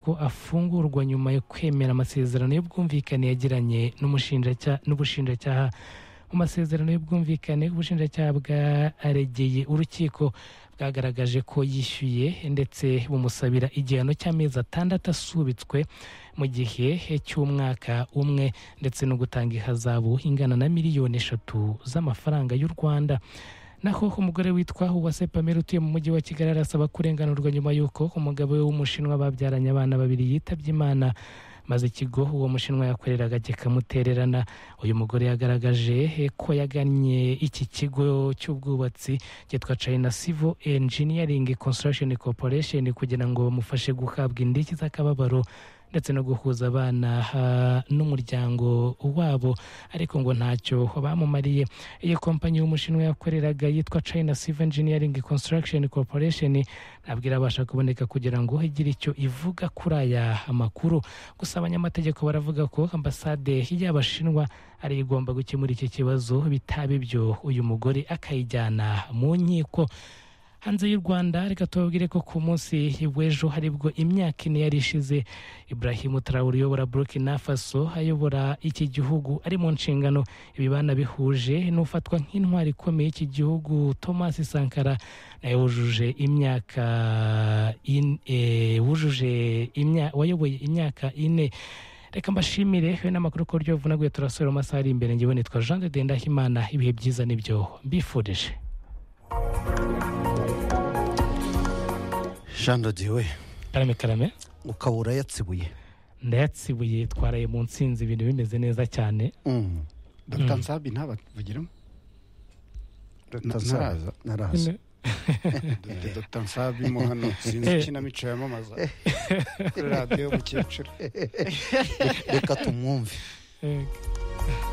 ko afungurwa nyuma yo kwemera amasezerano y'ubwumvikane yagiranye n'ubushinjacyaha mu masezerano y'ubwumvikane ubushinjacyaha bwaregeye urukiko bwagaragaje ko yishyuye ndetse bumusabira igihano cy'amezi atandatu asubitswe mu gihe cy'umwaka umwe ndetse no gutanga ihazabu ingana na miliyoni eshatu z'amafaranga y'u rwanda naho umugore witwa Uwase Pamela utuye mu mujyi wa kigali arasaba kurenganurwa nyuma y'uko umugabo we w'umushinwa babyaranye abana babiri yitabye imana maze ikigo uwo mushinwa yakoreraga kikamutererana uyu mugore yagaragaje ko yagannye iki kigo cy'ubwubatsi cyitwa China Civil Engineering Construction Corporation kugira ngo bamufashe guhabwa indishyi z'akababaro ndetse no guhuza abana n'umuryango wabo ariko ngo ntacyo bamumariye iyi kompanyi y'umushinwa yakoreraga yitwa China Civil Engineering Construction Corporation ntabwo irabasha kuboneka kugira ngo igire icyo ivuga kuri aya makuru gusa abanyamategeko baravuga ko ambasade y'abashinwa ari igomba gukemura iki kibazo bitaba ibyo uyu mugore akayijyana mu nkiko hanze y'u rwanda reka tubabwire ko ku munsi w'ejo haribwo imyaka ine yari ishize Ibrahim Traore uyobora Burkina Faso ayobora iki gihugu ari mu nshingano ibibana bihuje n'ufatwa nk'intwari ikomeye iki gihugu Thomas Sankara nawe wujuje imyaka wujuje wayoboye imyaka ine reka mbashimire we n'amakuru ku buryo buvunaguye turasubira mu masaha ari imbere ngewe nitwa Jean de Dendahimana ibihe byiza nibyo mbifurije jean dodiwe karame karame ukaba urayatsibuye ndayatsibuye twaraye mu nsinzi ibintu bimeze neza cyane dr nsabi ntabavugiramo dr ntaraza naraza dr nsabi mo hano sinzi ikinamico yamamaza kuri radiyo y'umukecuru reka tumwumve